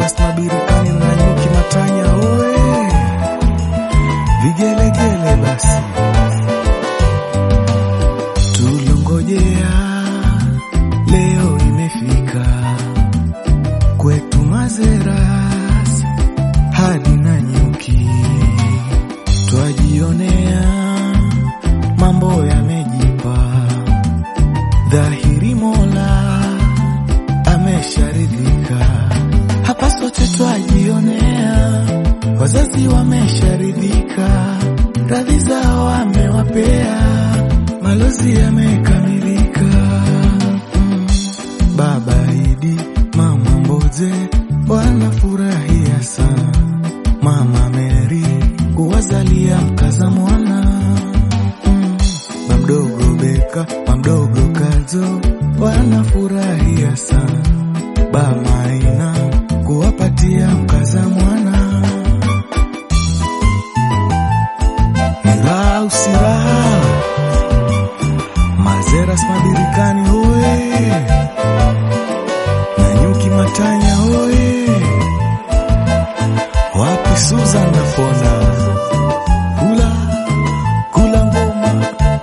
Erasma Birikani na Nyuki Matanya oe, vigelegele basi tulongojea, leo imefika kwetu Mazeras hadi na Nyuki, twajionea mambo yamejipa dhahiri, Mola amesharidhika. Hapa sote twajionea, wazazi wamesharidhika, radhi zao amewapea, malozi yamekamilika. Mm. Baba Idi, mama Mboze wanafurahia sana, mama Meri kuwazalia mkaza mwana Mm. mamdogo Beka, mamdogo Kazo wanafurahia sana, bama Ina kuwapatia mkaza mwana. Ni raha usiraha, Mazeras Mabirikani hoye, na Nyuki Matanya hoye, wapi Susan na Fona, kula kula ngoma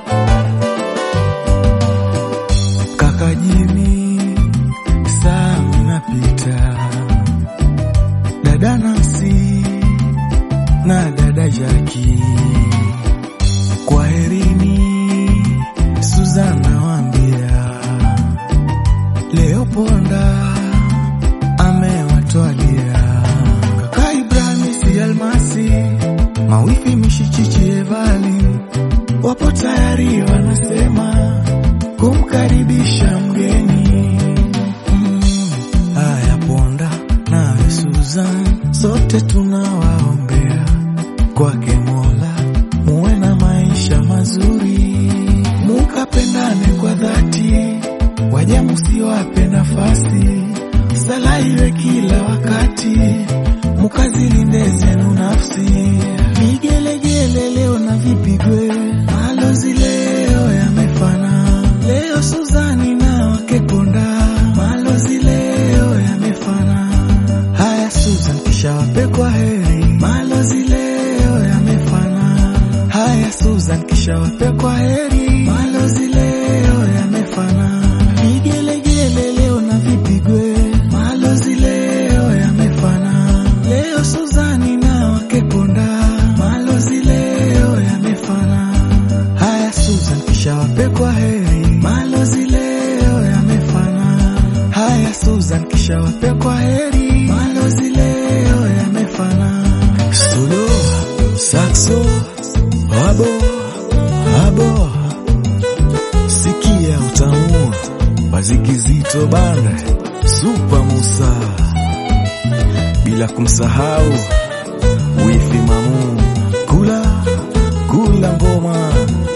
kaka Jimi, saa minapita, dada Nansi na dada Jaki, kwaherini. Suzana wambia leo Ponda amewatwalia kaka Ibrahim si Almasi, mawifi Mishichichi Evalin wapo tayari, wanasema kumkaribisha mgeni. Mm, Haya Ponda nawe Susan, sote tunawaombea kwake Mola muwe na maisha mazuri, mukapendane kwa dhati, waja musiwape nafasi, sala iwe kila wakati, mukazilinde zenu nafsi. Vigelegele leo na vipigwe, malozi leo yamefana, leo Suzani na wake Ponda, malozi leo yamefana. Haya Susan, kisha wape kwa heri, malozi leo yamefana. Haya Susan, kisha wape kwa heri, malozi leo yamefana. Vigelegele leo na vipigwe, malozi leo yamefana. Leo Suzani na wake Ponda, malozi leo yamefana. Haya Susan, kisha wape kwa heri, malozi leo yamefana. Haya Susan, kisha wape kwa heri, malozi leo yamefana. Solo, saxo, abo, abo, sikia utamu wazikizito banda, Supa Musa, bila kumsahau wifi Mamu, kula kula ngoma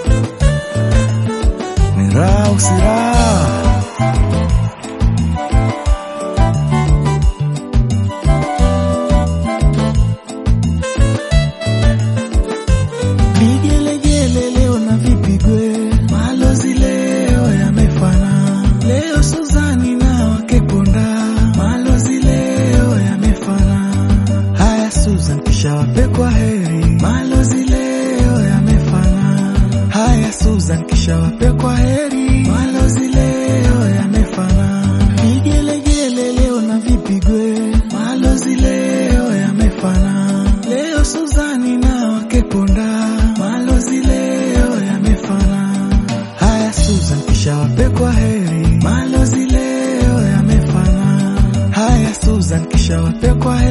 ni raha usiraha Vigelegele leo na vipigwe, malozi leo yamefana. Leo Suzani na wake Ponda, malozi leo yamefana. Haya Susan, kisha wape kwa heri, malozi leo yamefana. Haya Susan, kisha wape kwa heri, malozi leo yamefana. Vigelegele leo na vipigwe, malozi leo yamefana. Leo Suzani na wake Ponda, malozi leo yamefana. Haya Susan, kisha wape kwa heri, malozi leo yamefana. Haya Susan, kisha wape kwa heri.